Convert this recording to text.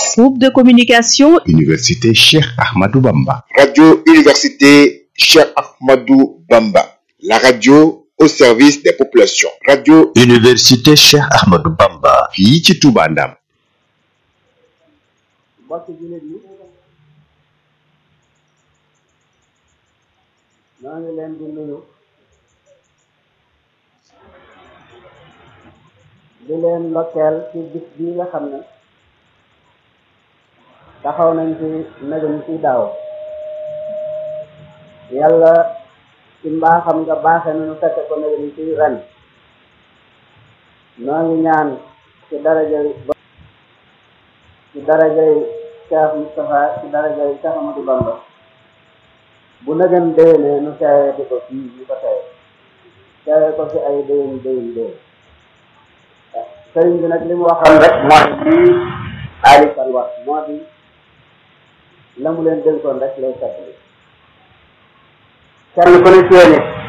Groupe de communication Université Cheikh Ahmadou Bamba. Radio Université Cheikh Ahmadou Bamba. La radio au service des populations. Radio Université Cheikh Ahmadou Bamba. fii ci Touba Ndam. mbokki jullit yi ñoo ngi leen di nuyu di leen ndokkeel ci bis bii nga xam ne taxaw nañ ci nagam ci daaw yàlla ci mbaaxam nga baaxe nañu fekk ko nagam ci ren noo ngi ñaan ci darajay ci darajay Cheikh Moustapha ci darajay Cheikh Amadou Bamba bu nagan déwénee nu teewee di ko fii ñu ko teewe teewee ko fi ay déwén déwén déwén sëriñ bi nag li mu waxoon rek mooy lii Ali Kan wax moo di la mu leen dénkoon rek lay seetlu kenn ku ne ci yéen